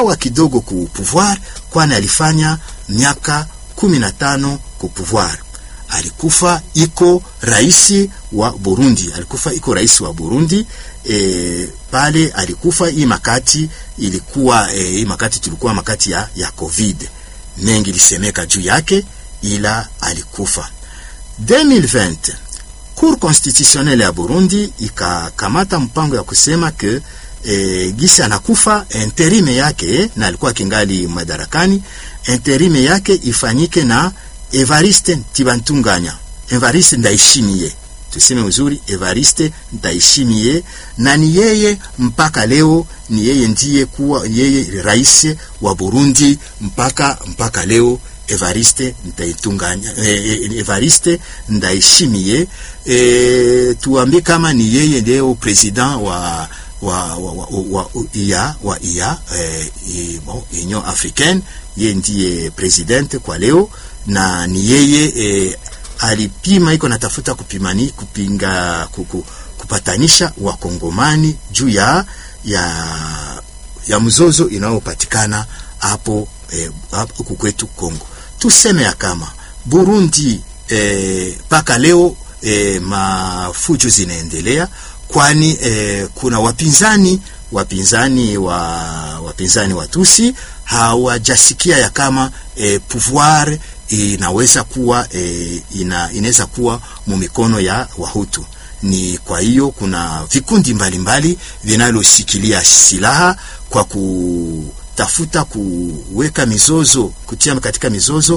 aliuawa kidogo ku pouvoir, kwani alifanya miaka kumi na tano ku pouvoir. Alikufa iko rais wa Burundi, alikufa iko rais wa Burundi e, pale alikufa hii makati ilikuwa e, hii makati tulikuwa makati ya, ya Covid, mengi lisemeka juu yake, ila alikufa 2020 Cour constitutionnelle ya Burundi ikakamata mpango ya kusema ke e, gisi anakufa interime yake na alikuwa kingali madarakani, interime yake ifanyike na Evariste Ntibantunganya, Evariste Ndayishimiye, tuseme uzuri, Evariste Ndayishimiye, na ni yeye mpaka leo, ni yeye ndiye kuwa yeye rais wa Burundi mpaka mpaka leo. Evariste Ndaitunganya, eh, Evariste Ndayishimiye, eh, tuambie kama ni yeye ndio president wa wa wa, wa, wa, IA, wa IA eh, bon, Union Africaine, yeye ndiye president kwa leo na ni yeye eh, alipima iko natafuta kupimani kupinga kuku, kupatanisha wakongomani juu ya ya ya mzozo inayopatikana hapo eh, hapo kwetu Kongo. Tuseme ya kama Burundi mpaka eh, leo eh, mafujo zinaendelea, kwani eh, kuna wapinzani wapinzani wa wapinzani watusi hawajasikia ya kama eh, pouvoir inaweza kuwa e, ina, inaweza kuwa mu mikono ya Wahutu. Ni kwa hiyo kuna vikundi mbalimbali vinaloshikilia silaha kwa kutafuta kuweka mizozo, kutia katika mizozo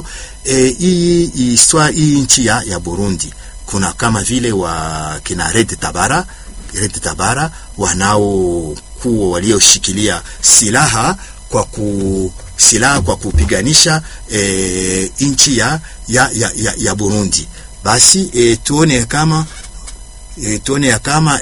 hii e, hii nchi ya, ya Burundi. Kuna kama vile wa kina Red Tabara, Red Tabara wanaokuwa walioshikilia silaha kwa ku silaha kwa kupiganisha e, nchi ya, ya, ya, ya, ya Burundi. Basi e, tuone kama e, tuone ya kama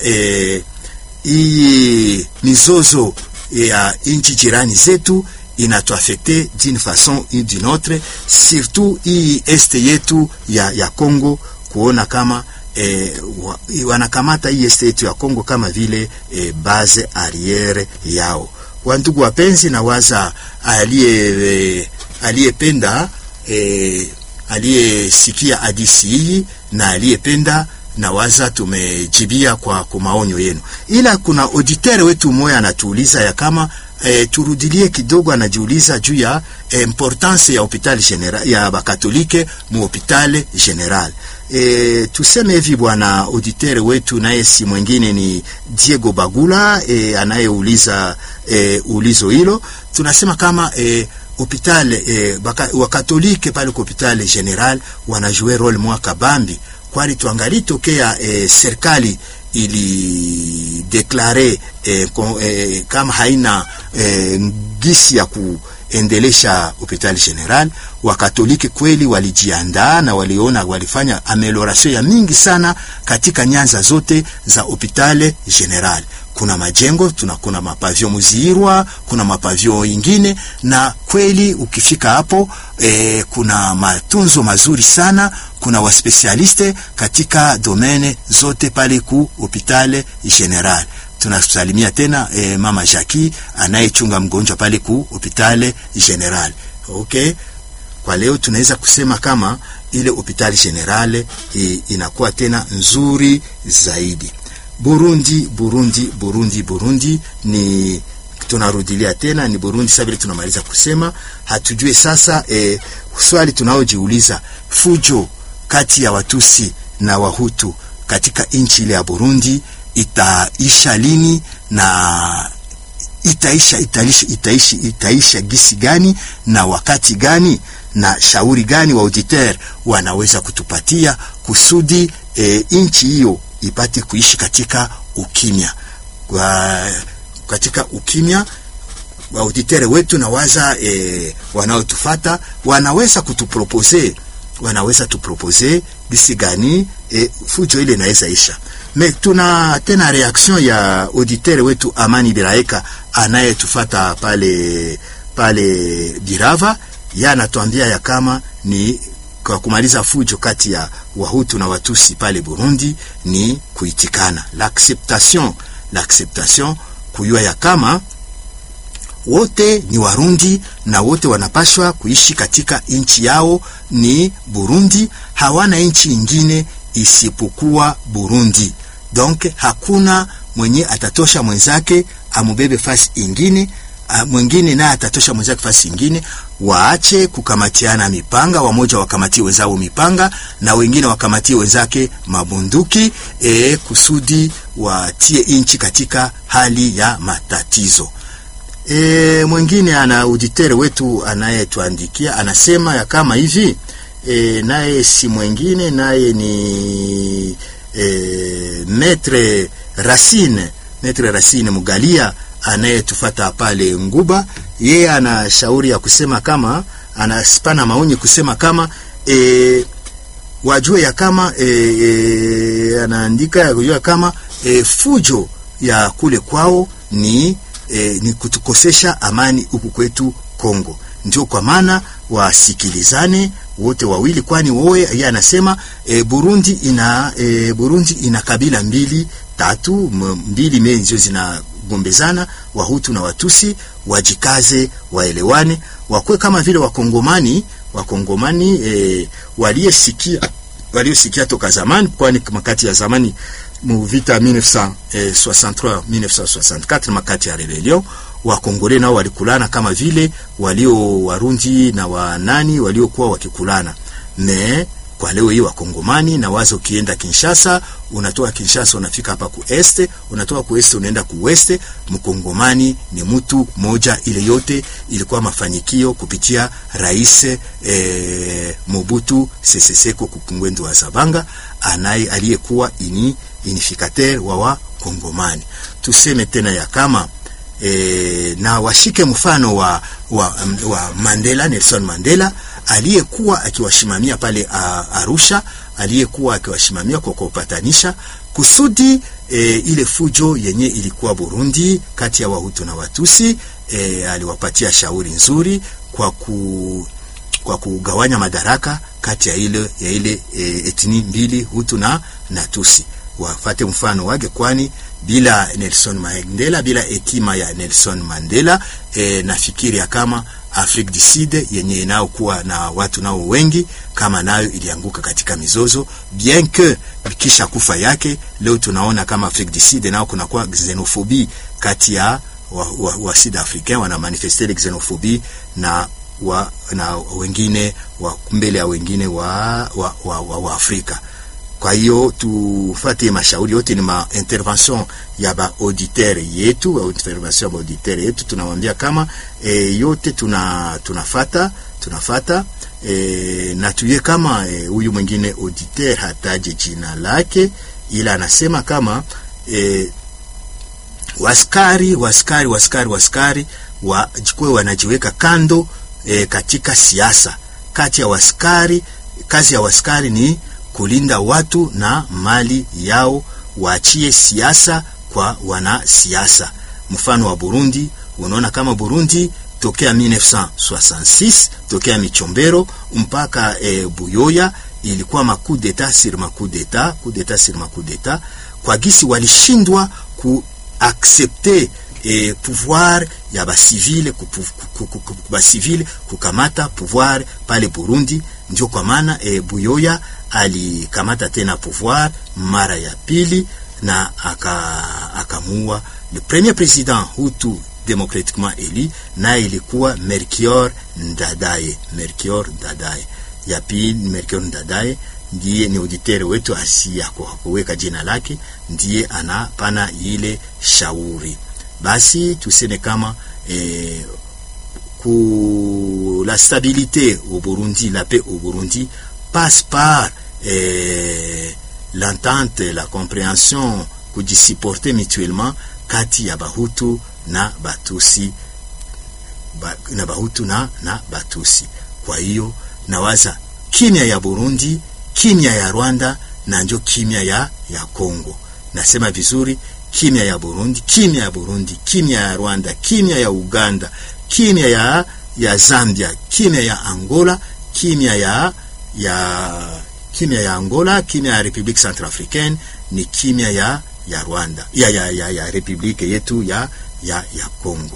hii e, mizozo ya nchi jirani zetu inatuafekte d'une façon ou d'une autre, surtout hii este yetu ya, ya Congo, kuona kama e, wa, wanakamata hii este yetu ya Congo kama vile e, base arriere yao. Wandugu wapenzi, na waza aliye aliyependa e, aliyesikia hadisi hii na aliyependa na waza tumejibia kwa maonyo yenu, ila kuna auditeur wetu mmoja anatuuliza ya kama e, turudilie kidogo, anajiuliza juu ya e, importance ya hopital general ya bakatolike mu hopital general. E, tuseme hivi bwana auditeur wetu naye si mwingine ni Diego Bagula e, anayeuliza e, ulizo hilo. Tunasema kama e, hopital e, wakatolike pale kwa hopital general wanajue role mwaka bambi, kwani tuangali tokea e, serikali ili deklare e, e, kama haina e, gisi ya ku endelesha hospitali general. Wakatoliki kweli walijiandaa na waliona, walifanya amelioration ya mingi sana katika nyanza zote za hospitali general. Kuna majengo tuna, kuna mapavio Muzirwa, kuna mapavio ingine, na kweli ukifika hapo e, kuna matunzo mazuri sana, kuna waspesialiste katika domene zote pale ku hospitali general tunasalimia tena eh, mama Jackie anayechunga mgonjwa pale ku hospitali general. Okay, kwa leo tunaweza kusema kama ile hospitali general eh, inakuwa tena nzuri zaidi. Burundi, Burundi, Burundi, Burundi ni tunarudilia tena ni Burundi. Sasa vile tunamaliza kusema, hatujue sasa eh, swali tunaojiuliza fujo kati ya Watusi na Wahutu katika nchi ile ya Burundi itaisha lini na itaisha itaisha itaisha itaisha gisi gani na wakati gani na shauri gani wa auditeur wanaweza kutupatia kusudi e, nchi hiyo ipate kuishi katika ukimya kwa, katika ukimya wa auditeur wetu na waza e, wanaotufata wanaweza kutupropose wanaweza tupropose gisi gani e, fujo ile inaweza isha me tuna tena reaction ya auditeur wetu Amani Biraeka anayetufata pale pale Birava, ya anatuambia ya kama ni kwa kumaliza fujo kati ya Wahutu na Watusi pale Burundi ni kuitikana l'acceptation l'acceptation, kuyua ya kama wote ni Warundi na wote wanapashwa kuishi katika nchi yao ni Burundi, hawana nchi ingine isipokuwa Burundi. Donc hakuna mwenye atatosha mwenzake amubebe fasi ingine, mwingine naye atatosha mwenzake fasi ingine. Waache kukamatiana mipanga, wamoja wakamatie wenzao mipanga na wengine wakamatie wenzake mabunduki, e, kusudi watie nchi katika hali ya matatizo. E, mwingine ana auditeur wetu anayetuandikia anasema ya kama hivi e, naye si mwingine naye ni e, Maître Racine Maître Racine Mugalia anayetufata pale Nguba. Yeye ana shauri ya kusema kama anaspana maoni kusema kama e, wajue ya kama e, e, anaandika ya kujua kama e, fujo ya kule kwao ni E, ni kutukosesha amani huku kwetu Kongo. Ndio kwa maana wasikilizane wote wawili, kwani wowe yeye anasema e, Burundi ina e, Burundi ina kabila mbili tatu mbili mezo zinagombezana, Wahutu na Watusi. Wajikaze, waelewane, wakwe kama vile Wakongomani Wakongomani e, waliyesikia waliosikia toka zamani, kwani makati ya zamani mu vita 1963 1964 makati ya rebellion Wakongole nao walikulana kama vile walio Warundi na wanani waliokuwa wakikulana. Me kwa leo hii Wakongomani na wazo, ukienda Kinshasa, unatoka Kinshasa unafika hapa ku este, unatoka ku este unaenda ku weste. Mkongomani ni mtu moja. Ile yote ilikuwa mafanikio kupitia rais eh, Mobutu Sese Seko Kukungwendu wa Zabanga anaye aliyekuwa ini unifikateur wa Wakongomani. Tuseme tena ya kama e, na washike mfano wa, wa, wa Mandela, Nelson Mandela aliyekuwa akiwashimamia pale a, Arusha, aliyekuwa akiwashimamia kwa kuwapatanisha kusudi e, ile fujo yenye ilikuwa Burundi kati ya Wahutu na Watusi e, aliwapatia shauri nzuri kwa ku kwa kugawanya madaraka kati ya ile ya ile e, etni mbili Hutu na na Tusi wafate mfano wake, kwani bila Nelson Mandela, bila hekima ya Nelson Mandela e, nafikiri ya kama Afrique du Sud yenye inayokuwa na watu nao wengi kama nayo ilianguka katika mizozo, bien que kisha kufa yake leo tunaona kama Afrique du Sud nao kunakuwa xenophobie kati ya wa, wa, wa Sud Africain wana manifester xenophobie na wa, na wengine wa mbele ya wengine wa, wa, wa, wa, wa Afrika. Kwa hiyo tufate mashauri yote, ni ma intervention ya ba auditeur yetu, au intervention ya ba auditeur yetu, tunawambia kama e, yote tuna tunafata tunafata e, na tuye kama huyu e, mwingine auditeur hataje jina lake, ila anasema kama e, waskari waskari waskari waskari wajikwe wanajiweka kando e, katika siasa. Kati ya waskari, kazi ya waskari ni kulinda watu na mali yao, waachie siasa kwa wanasiasa. Mfano wa Burundi, unaona kama Burundi tokea 1966 tokea Michombero mpaka e, Buyoya ilikuwa maku d'etat sur maku d'etat, coup d'etat sur maku d'etat, kwa gisi walishindwa ku accepter e, pouvoir ya basivile basivile kukamata pouvoir pale Burundi. Ndio kwa maana e, Buyoya alikamata tena pouvoir mara ya pili na akamuua aka le premier president Hutu democratiquement élu, naye ilikuwa Melchior Ndadaye. Melchior Ndadaye ya pili, Melchior Ndadaye ndiye ni auditeur wetu, asiya kuweka jina lake, ndiye anapana ile shauri. Basi tuseme kama eh, ku la stabilité au Burundi, la paix au Burundi passe par eh, l'entente, la compréhension, kujisupporter mutuellement kati ya Bahutu na Batusi ba, na Bahutu na, na Batusi. Kwa hiyo nawaza kimya ya Burundi, kimya ya Rwanda na njo kimya ya, ya Kongo. Nasema vizuri, kimya ya Burundi, kimya ya Burundi, kimya ya Rwanda, kimya ya Uganda, kimya ya, ya Zambia, kimya ya Angola, kimya ya, ya kimya ya Angola, kimya ya Republique Centrafricaine, ni kimya ya, ya Rwanda ya, ya, ya, ya republike yetu ya, ya, ya Kongo.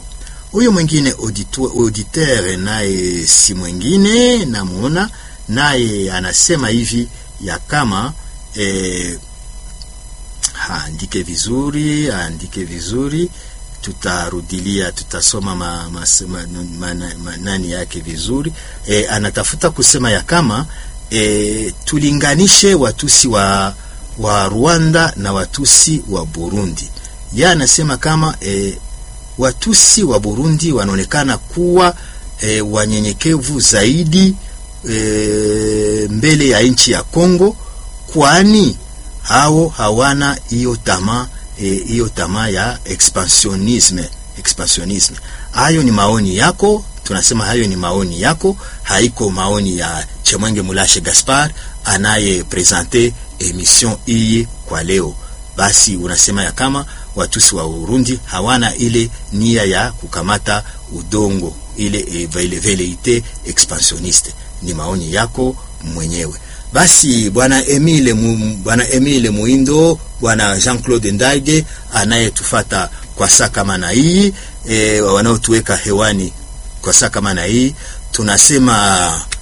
Huyu mwingine auditeur naye si mwingine, namuona naye anasema hivi ya kama eh, aandike vizuri, aandike vizuri, tutarudilia, tutasoma ma, ma, ma, ma, ma, nani yake vizuri. E, anatafuta kusema ya kama e, tulinganishe Watusi wa, wa Rwanda na Watusi wa Burundi. Ye anasema kama e, Watusi wa Burundi wanaonekana kuwa e, wanyenyekevu zaidi e, mbele ya nchi ya Kongo kwani hao hawana hiyo tamaa hiyo e, tamaa ya expansionisme expansionisme. Hayo ni maoni yako, tunasema hayo ni maoni yako, haiko maoni ya Chemwenge Mulashe Gaspar anaye presente emission hii kwa leo. Basi unasema ya kama Watusi wa Urundi hawana ile nia ya kukamata udongo ile e, veleite expansioniste. Ni maoni yako mwenyewe. Basi bwana Emile mu, bwana Emile Muindo, bwana Jean-Claude Ndage anayetufata kwa saa kama na hii e, wanaotuweka hewani kwa saa kama na hii, tunasema